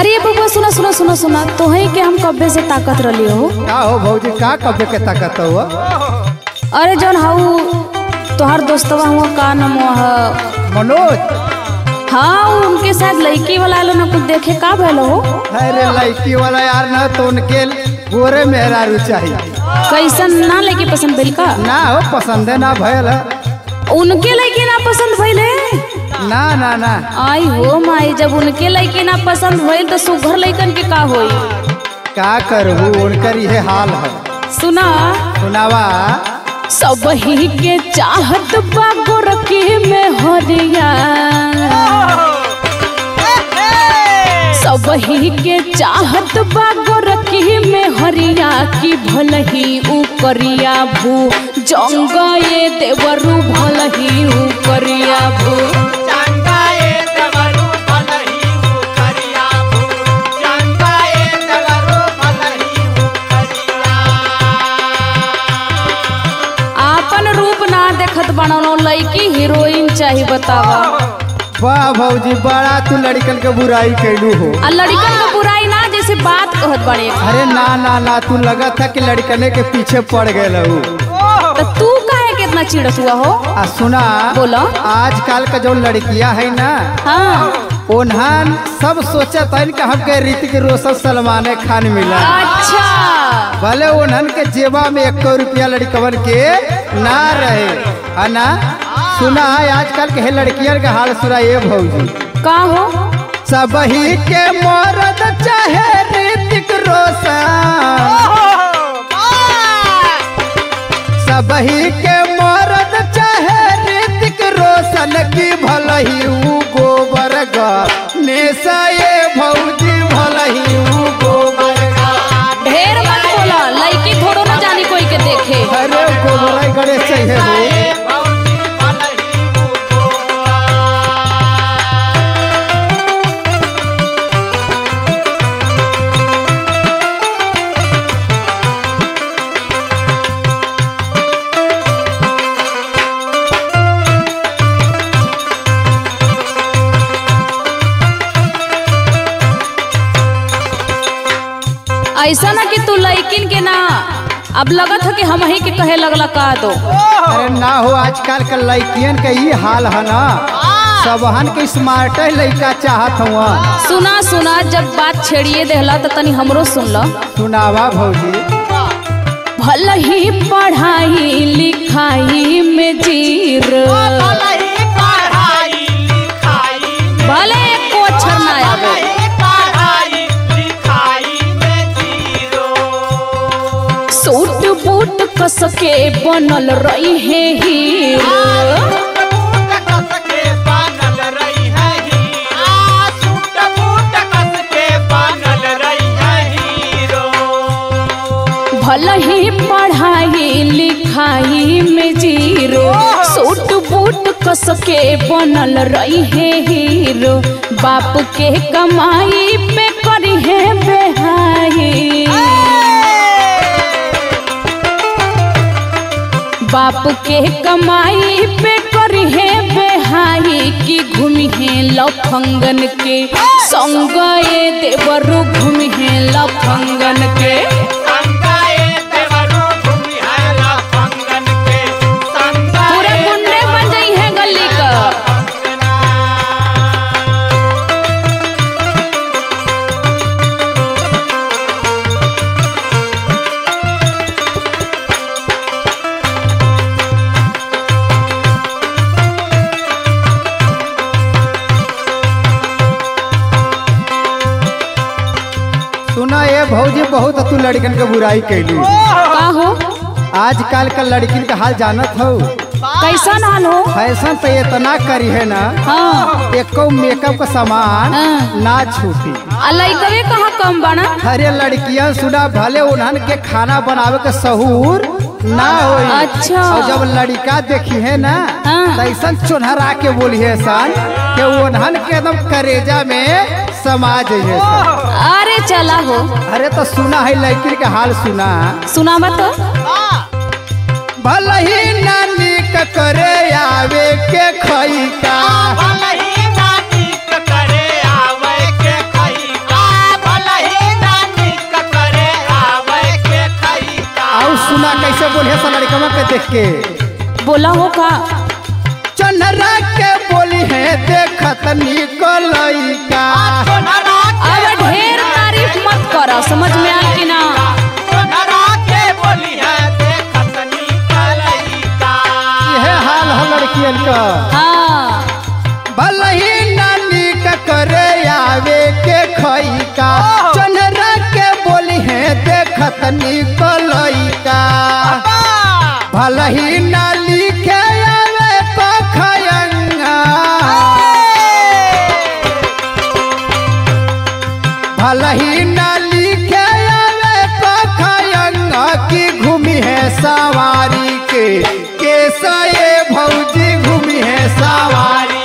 अरे बबुआ सुना सुना सुना सुना तोहे के हम कब्बे से ताकत रही हो का हो भौजी का कब्बे के ताकत हुआ अरे जौन हाउ तोहार दोस्तवा हुआ का नाम ह मनोज हाँ उ उनके साथ लड़की वाला आलो ना कुछ देखे का भैल हो अरे लड़की वाला यार ना तो उनके गोरे मेहरारू चाहिए कैसन ना लड़की पसंद भइल का ना हो पसंदे ना भयल उनके लड़की ना पसंद भइल है ना ना ना आई हो माई जब उनके लड़की ना पसंद भइल तो सुघर लड़कन के का होई का करबू उनकर ये हाल है सुना सुनावा सब ही के चाहत बा गोरकी में हरिया सब ही के चाहत बा गोरकी में हरिया की भलही ऊ करिया भू जंगा ये देवरू भलही ऊ करिया भू आपन रूप ना देखत बनौनो लड़की हीरोइन चाही बतावा वाह भौजी बड़ा तू लड़कन के बुराई कैलू हो आ लड़कन के बुराई ना जैसे बात कहत बड़े अरे ना ना ना तू लगा था कि लड़कने के पीछे पड़ गए लहू तो तू काहे कितना चिड़त हुआ हो आ सुना बोलो। आजकल का जो लड़कियां है ना हाँ उन्हन सब सोचत है कि हमके ऋतिक रोशन सलमान खान मिला अच्छा भले उन्हन के जेबा में एक रुपया लड़कवन के ना रहे है ना सुना है आजकल के है लड़कियन के हाल सुना ये भौजी का हो सब ही के मरद चाहे ऋतिक रोशन सब ही के मरद चाहे ऋतिक रोशन की भलही ऊ गोबर नेसा ये भौजी भलही ऊ गोबर ढेर मत बोला लड़की थोड़ो ना जानी कोई के देखे अरे गोबर गणेश चाहिए हो ऐसा ना कि तू लड़किन के ना अब लगत है कि हम ही के कहे लगला का दो अरे ना हो आजकल के लड़कियन के ये हाल है ना सबहन के स्मार्ट लड़का चाहत हुआ सुना सुना जब बात छेड़िए देहला तो तनी हमरो सुन लो सुनावा भौजी भल ही पढ़ाई लिखाई में जीर भले एक अक्षर ना आवे सूट बूट कस के बनल रही है हीरो भल ही पढ़ाई लिखाई में जीरो सूट बूट कस के बनल रही है हीरो बाप के कमाई पे करी है बेहाई बाप के कमाई पे करी है बेहाई की घूमी है लफंगन के संग ये देवरु घूमी है लफंगन के पूरे गुंडे बन गई है गली का सुना ये भौजी बहुत तू लड़कन के बुराई कैली का हो आजकल का लड़किन का हाल जानत हो कैसा हाल हो फैशन तो इतना करी है ना हाँ एको मेकअप का सामान हाँ। ना छूटी आ लइकवे कहाँ कम बना अरे लड़कियां सुना भले उन्हन के खाना बनावे के सहूर ना हो अच्छा। और जब लड़का देखी है ना हाँ। तो ऐसा चुनहरा के बोली है सन कि उन्हन के एकदम करेजा में समा जाइए सन अरे चला हो अरे तो सुना है लड़की के हाल सुना सुनावा तो भले ही नानी के करे आवे के खई का के बोला हो का चनरा के बोली है देखत निकलई का अब ढेर तारीफ मत कर समझ में आए कि ना यह हाल है लड़कियन का हाँ भलही नानी का करे आवे के खई का चनरा के बोली है देखत निकलई का भलही नाली के आवे तो खयंगा भलही नाली के आवे तो खयंगा की घूमी है सवारी के कैसा ये भौजी घूमी है सवारी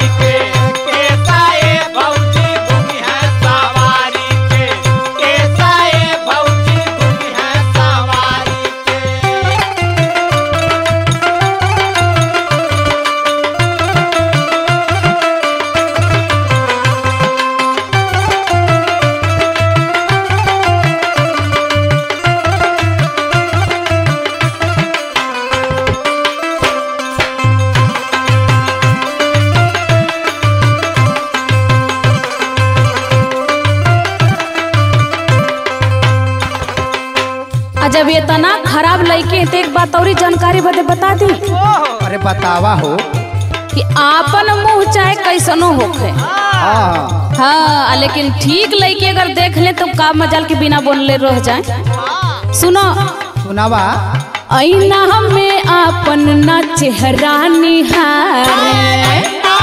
आ जब ये तना खराब लड़के हैं तो एक बात और जानकारी बदे बता दी अरे बतावा हो कि आपन मुंह चाहे कैसनो होखे हाँ हाँ आ लेकिन ठीक लड़के अगर देख ले तो का मजाल के बिना बोलले रह जाए सुनो सुनावा ऐना में आपन ना चेहरा निहारे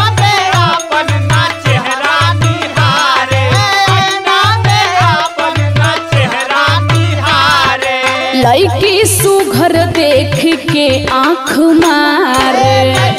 लड़की सुघर देख के आँख मारे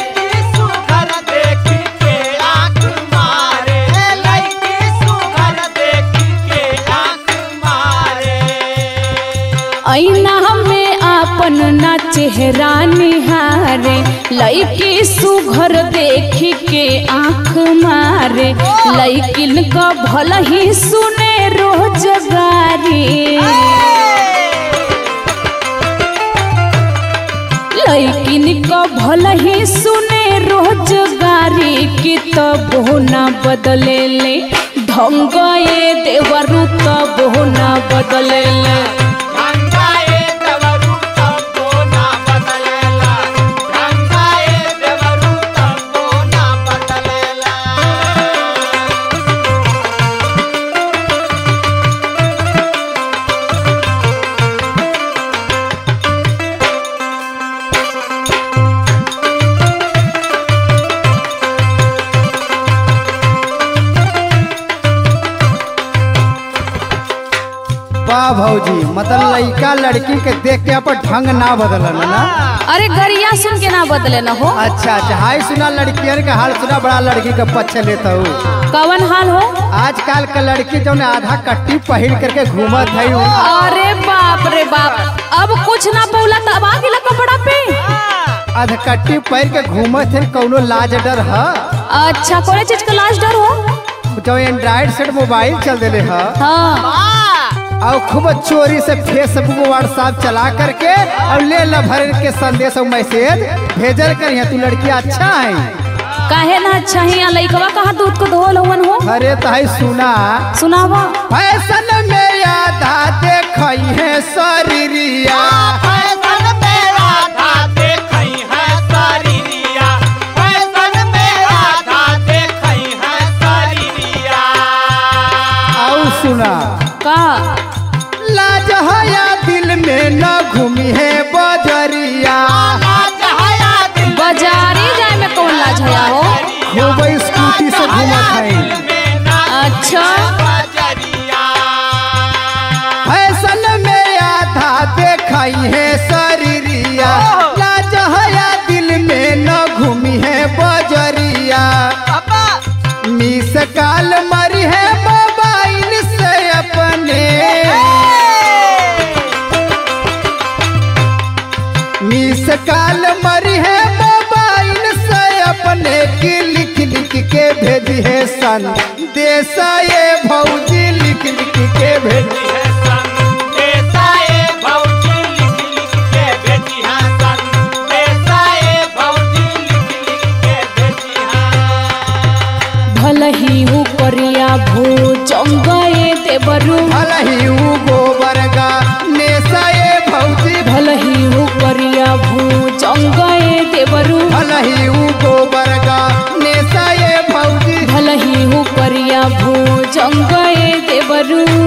ऐना में आपन ना चेहरा निहारे लड़की सुघर देख के आँख मारे लड़किन का भल ही सुने रोजगारी लड़किन का भल ही सुने रोजगारी की तब ना बदले ले ढंग ये देवरु तब ना बदले ले वाह भौजी मतलब लड़का लड़की के देख के अपन ढंग ना बदलन ना अरे गरिया सुन के ना बदले न हो अच्छा अच्छा हाय सुना लड़कियन के हाल सुना बड़ा लड़की के पक्ष लेता हूँ कवन हाल हो आजकल के लड़की जो आधा कट्टी पहिर करके घूमत है उ। अरे बाप रे बाप अब कुछ ना पौला तब आ गेला कपड़ा पे आधा कट्टी पहिर के घूमत है कौनो लाज डर है अच्छा कोई चीज का लाश डर हो जो एंड्राइड सेट मोबाइल चल दिले है हाँ और खूब चोरी से फेसबुक व्हाट्सएप चला करके और ले ला भर के संदेश और मैसेज भेजल कर तू लड़की अच्छा है काहे ना अच्छा ही यहाँ लइकवा कहाँ दूध को धोल हवन हो अरे तही सुना सुनावा फैशन में आधा देखई है शरीरिया और सुना का लाज हया दिल में न घूमी है बजरिया बाजारी जाए में कौन लाज हया हो खूब स्कूटी से घूमत है अच्छा फैशन में आधा देखई है शरीरिया लाज हया दिल में न घूमी है बजरिया मिस काल मरी है मोबाइल से अपने मिस काल मरी है मोबाइल से अपने की लिख लिख के भेजी है सन देसा ये भौजी लिख लिख के भेजी भौजी लिख लिख के भेजी हाँ सन भलही हु करिया भू जंगए देवरू भलही ऊ गोबर गा नेसए भौजी भलही हु करिया भू जंगए देवरू भलही ऊ गोबर गा नेसए भौजी भलही हु करिया भू जंगए देवरू